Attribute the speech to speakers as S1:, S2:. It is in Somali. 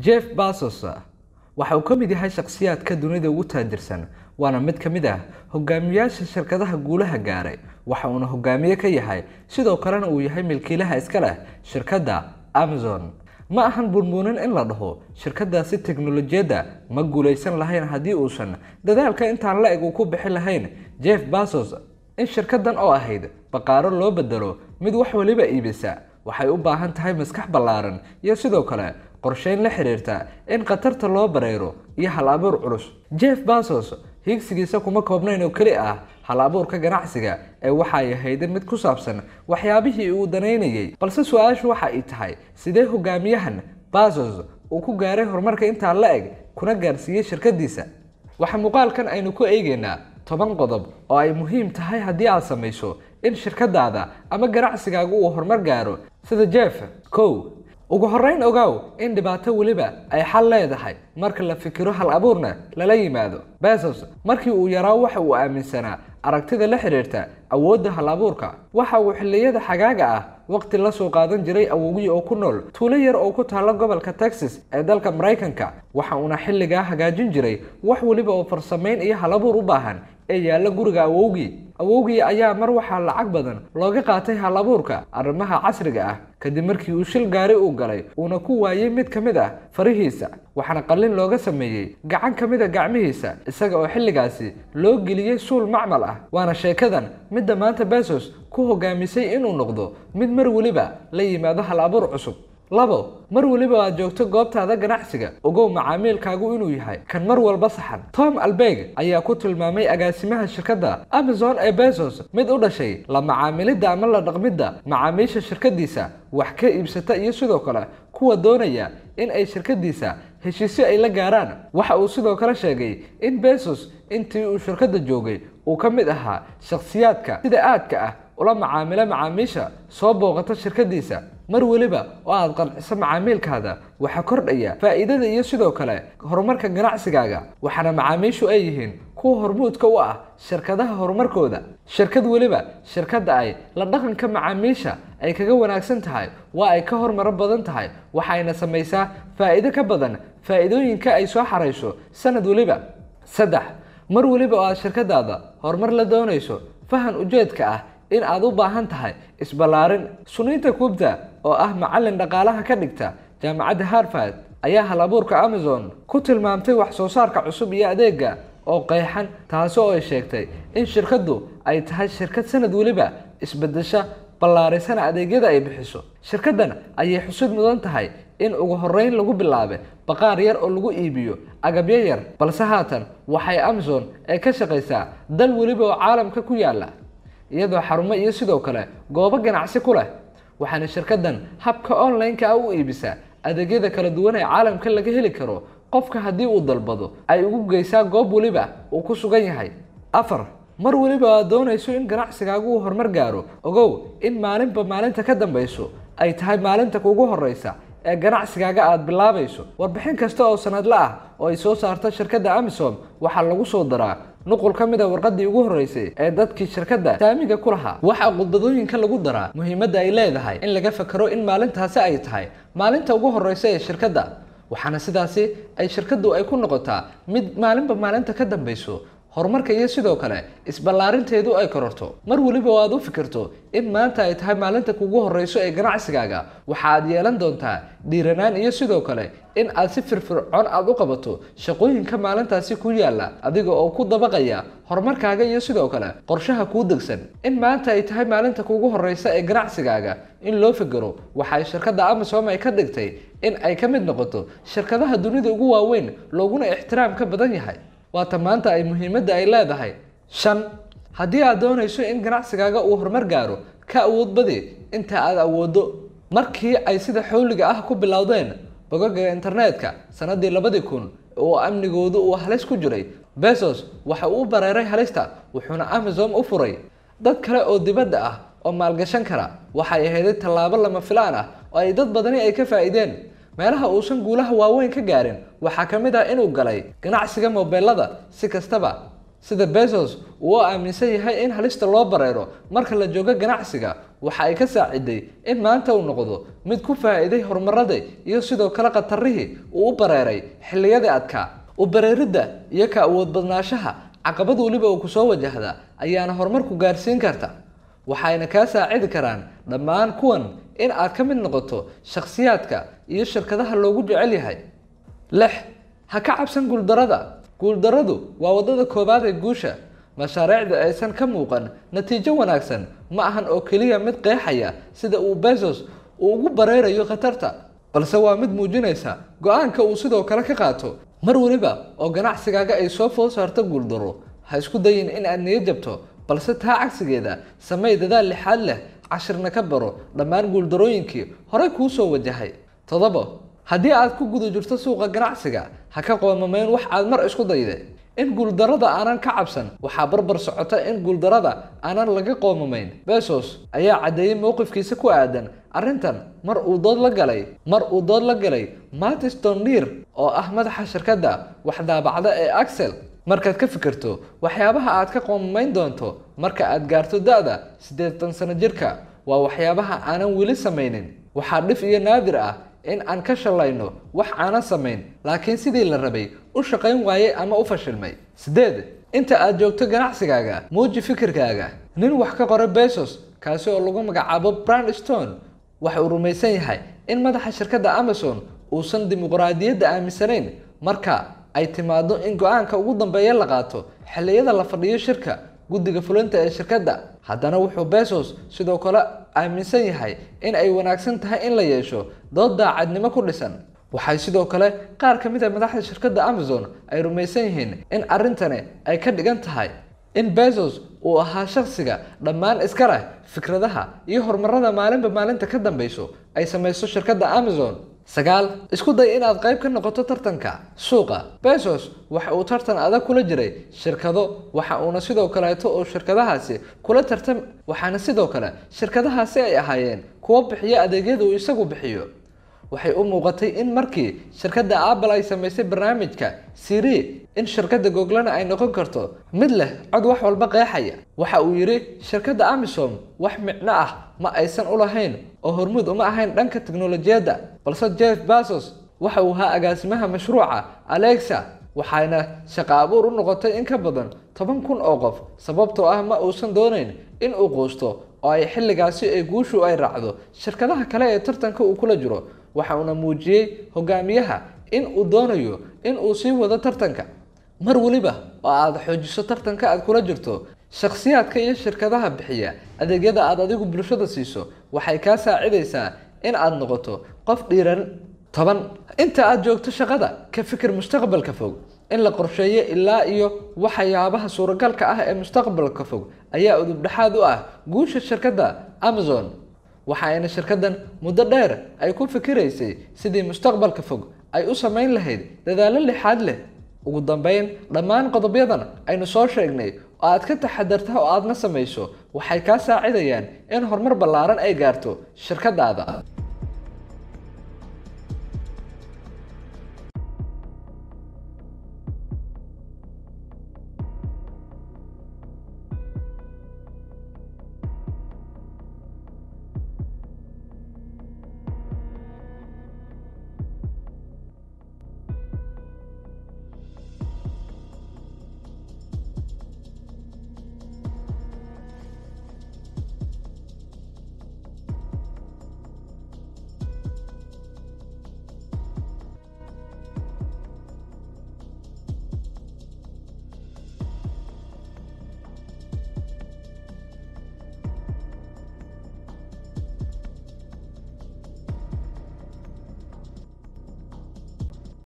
S1: jeff basos waxa uu ka mid yahay shakhsiyaadka dunida ugu taajirsan waana mid ka mid ah hogaamiyaasha shirkadaha guulaha gaaray waxa uuna hogaamiye ka yahay sidoo kalena uu yahay milkiilaha iska leh shirkadda amazon ma ahan burbuunin in la dhaho shirkadaasi teknolojiyadda ma guulaysan lahayn haddii uusan dadaalka intaan la eg uu ku bixi lahayn jeff basos in shirkadan oo ahayd baqaaro loo bedelo mid wax waliba iibisa waxay u baahan tahay maskax ballaaran iyo sidoo kale qorsheyn la xiriirta in khatarta loo bareero iyo hal abuur culus jeff basos hiigsigiisa kuma koobnayn oo keli ah hal abuurka ganacsiga ee waxay ahayd mid ku saabsan waxyaabihii uu danaynayay balse su-aashu waxa ay tahay sidee hogaamiyahan basos uu ku gaaray horumarka intaa la eg kuna gaarsiiyey shirkadiisa waxaa muuqaalkan aynu ku eegaynaa toban qodob oo ay muhiim tahay haddii aad samayso in shirkadaada ama ganacsigaagu uu horumar gaaro sida jeff kow ugu horreyn ogaaw in dhibaato weliba ay xal leedahay marka la fikiro hal abuurna lala yimaado besos markii uu yaraa waxa uu aaminsanaa aragtida la xiriirta awoodda hal abuurka waxa uu xilliyada xagaaga ah waqti la soo qaadan jiray awowgii oo ku nool tuulo yar oo ku taalla gobolka texas ee dalka maraykanka waxa uuna xilligaa hagaajin jiray wax weliba oo farsamayn iyo hal abuur u baahan ee yaalla guriga awowgii awowgii ayaa mar waxaa lacag badan looga qaatay hal abuurka arrimaha casriga ah kadib markii uu shil gaari uu galay uuna ku waayey mid ka mid ah farihiisa waxaana qallin looga sameeyey gacan ka mid a gacmihiisa isaga oo xilligaasi loo geliyey suul macmal ah waana sheekadan midda maanta besos ku hogaamisay inuu noqdo mid mar weliba la yimaado hal abuur cusub labo mar weliba aad joogto goobtaada ganacsiga ogow macaamiilkaagu inuu yahay kan mar walba saxan tom albeg ayaa ku tilmaamay agaasimaha shirkadda amazon ee besos mid u dhashay la macaamilidda ama la dhaqmidda macaamiisha shirkadiisa wax ka iibsata iyo sidoo kale kuwa doonaya in ay shirkadiisa heshiisyo ay la gaaraan waxa uu sidoo kale sheegay in besos intii uu shirkadda joogay uu ka mid ahaa shakhsiyaadka sida aadka ah ula macaamilo macaamiisha soo booqata shirkadiisa mar weliba oo aad qanciso macaamiilkaada waxaa kordhaya faa'iidada iyo sidoo kale horumarka ganacsigaaga waxaana macaamiishu ay yihiin kuwa hormuudka u ah shirkadaha horumarkooda shirkad weliba shirkadda ay la dhaqanka macaamiisha ay kaga wanaagsan tahay waa ay ka hormaro badan tahay waxayna samaysaa faa'iido ka badan faa'iidooyinka ay soo xarayso sanad weliba saddex mar weliba oo aad shirkadaada horumar la doonayso fahan ujeedka ah in aad u baahan tahay isballaarin suniinta kubta oo ah macallin dhaqaalaha ka dhigta jaamacadda harvard ayaa hal abuurka amazon ku tilmaamtay wax soo saarka cusub iyo adeega oo qeexan taasi oo ay sheegtay in shirkaddu ay tahay shirkad sanad weliba isbedesha ballaarisana adeegyada ay bixiso shirkaddan ayay xusid mudan tahay in ugu horreyn lagu bilaabay baqaar yar oo lagu iibiyo agabyo yar balse haatan waxay amazon ee ka shaqaysaa dal weliba oo caalamka ku yaala iyadoo xarumo iyo sidoo kale goobo ganacsi ku leh waxaana shirkaddan habka online-ka ah u iibisaa adeegyada kala duwan ee caalamka laga heli karo qofka haddii uu dalbado ay ugu geysaa goob weliba uu ku sugan yahay afar mar weliba aad doonayso in ganacsigaagu uu horumar gaaro ogow in maalinba maalinta ka dambayso ay tahay maalinta kugu horeysa ee ganacsigaaga aada bilaabayso warbixin kasta oo sanadle ah oo ay soo saarta shirkadda amisom waxaa lagu soo daraa nuqul ka mid a warqadii ugu horreysay ee dadkii shirkadda saamiga ku lahaa waxaa khudbadooyinka lagu daraa muhiimadda ay leedahay in laga fakero in maalintaasi ay tahay maalinta ugu horreysa ee shirkadda waxaana sidaasi ay shirkaddu ay ku noqotaa mid maalinba maalinta ka dambayso horumarka iyo sidoo kale isballaarinteedu ay kororto mar weliba oo aad u fikirto in maanta ay tahay maalinta kugu horreyso ee ganacsigaaga waxa aad yeelan doontaa dhiiranaan iyo sidoo kale in aad si firfircoon aad u qabato shaqooyinka maalintaasi ku yaalla adiga oo ku dabaqaya horumarkaaga iyo sidoo kale qorshaha kuu degsan in maanta ay tahay maalinta kugu horreysa ee ganacsigaaga in loo fikiro waxay shirkadda amazon ay ka dhigtay in ay ka mid noqoto shirkadaha dunida ugu waaweyn looguna ixtiraam ka badan yahay waata maanta ay muhiimadda ay leedahay shan haddii aad doonayso in ganacsigaaga uu horumar gaaro ka awood badi inta aad awooddo markii ay sida xawliga ah ku bilowdeen bogaga internetka sanadii labadii kun oo amnigoodu uu halis ku jiray besos waxa uu u bareeray halista wuxuuna amazon u furay dad kale oo dibadda ah oo maalgashan kara waxay ahayd tallaabo lama filaan ah oo ay dad badani ay ka faa'iideen meelaha uusan guulaha waaweyn ka gaarin waxaa ka mid ah inuu galay ganacsiga mobeelada si kastaba sida besos uu aaminsan yahay in halista loo bareero marka la joogo ganacsiga waxa ay ka saaciday in maanta uu noqdo mid ku faa'iiday horumarada iyo sidoo kale khatarihii uu u bareeray xilliyadii adkaa u bareeridda iyo ka awood badnaashaha caqabad weliba uu kusoo wajahda ayaana horumarku gaarsiin karta waxayna kaa saacidi karaan dhammaan kuwan in aad ka mid noqoto shakhsiyaadka iyo shirkadaha loogu jecel yahay lix ha ka cabsan guuldarada guuldaradu waa waddada koowaad ee guusha mashaariicda aysan ka muuqan natiijo wanaagsan ma ahan oo keliya mid qeexaya sida uu bezos uu ugu bareerayo khatarta balse waa mid muujinaysa go-aanka uu sidoo kale ka qaato mar weliba oo ganacsigaaga ay soo food saarto guuldaro ha isku dayin in aad niyo jabto balse taa cagsigeeda samey dadaal lixaad leh cashirna ka baro dhammaan guuldarooyinkii horey kuu soo wajahay toddobo haddii aad ku guda jirto suuqa ganacsiga ha ka qoomamayn wax aad mar isku dayde in guuldarada aanan ka cabsan waxaa barbar socota in guuldarada aanan laga qoomamayn besos ayaa caddeeyey mowqifkiisa ku aadan arrintan mar uu dood la galay mar uu dood la galay matis donir oo ah madaxa shirkadda wax daabacda ee axel markaad ka fikirto waxyaabaha aad ka qoomamayn doonto marka aad gaarto da-da siddeetan sano jirka waa waxyaabaha aanan weli samaynin waxaa dhif iyo naadir ah in aan ka shalayno wax aanan samayn laakiin sidii la rabay u shaqayn waayey ama u fashilmay siddeed inta aad joogto ganacsigaaga muuji fikirkaaga nin wax ka qoray besos kaasi oo lagu magacaabo brand stone waxa uu rumaysan yahay in madaxa shirkadda amazon uusan dimuqraadiyadda aaminsanayn marka ay timaado in go-aanka ugu dambeeya la qaato xilliyada la fadhiyo shirka guddiga fulinta ee shirkadda haddana wuxuu besos sidoo kale aaminsan yahay in ay wanaagsan tahay in la yeesho dood daacadnimo ku dhisan waxay sidoo kale qaar ka mid a madaxda shirkadda amazon ay rumaysan yihiin in arrintani ay ka dhigan tahay in bezos uu ahaa shakhsiga dhammaan iska leh fikradaha iyo horumarada maalinba maalinta ka dambeyso ay samayso shirkadda amazon sagaal isku day inaad qayb ka noqoto tartanka suuqa besos waxa uu tartan adag kula jiray shirkado waxa uuna sidoo kaleeto oo shirkadahaasi kula tartam waxaana sidoo kale shirkadahaasi ay ahaayeen kuwo bixiya adeegyada uu isagu bixiyo waxay u muuqatay in markii shirkadda apple ay samaysay barnaamijka siri in shirkadda googlana ay noqon karto mid leh cod wax walba qeexaya waxa uu yidhi shirkadda amisom wax micno ah ma aysan u lahayn oo hormuud uma ahayn dhanka teknolojiyadda balse jeff basos waxa uu ahaa agaasimaha mashruuca alexa waxayna shaqo abuur u noqotay in ka badan toban kun oo qof sababtoo ah ma uusan doonayn in uu quusto oo ay xilligaasi ay guushu ay raacdo shirkadaha kale ee tartanka uu kula jiro waxa uuna muujiyey hogaamiyaha in uu doonayo in uu sii wado tartanka mar weliba oo aad xoojiso tartanka aad kula jirto shakhsiyaadka iyo shirkadaha bixiya adeegyada aad adigu bulshada siiso waxay kaa saacidaysaa in aad noqoto qof dhiiran toban inta aad joogto shaqada ka fikir mustaqbalka fog in la qorsheeyo ilaa iyo waxyaabaha suuragalka ah ee mustaqbalka fog ayaa udubdhexaad u ah guusha shirkadda amazon waxa ayna shirkaddan muddo dheer ay ku fikiraysay sidii mustaqbalka fog ay u samayn lahayd dadaallo lixaad leh ugu dambeyn dhammaan qodobyadan aynu soo sheegnay oo aad ka taxadarta oo aadna samayso waxay kaa saacidayaan in horumar ballaaran ay gaarto shirkadaada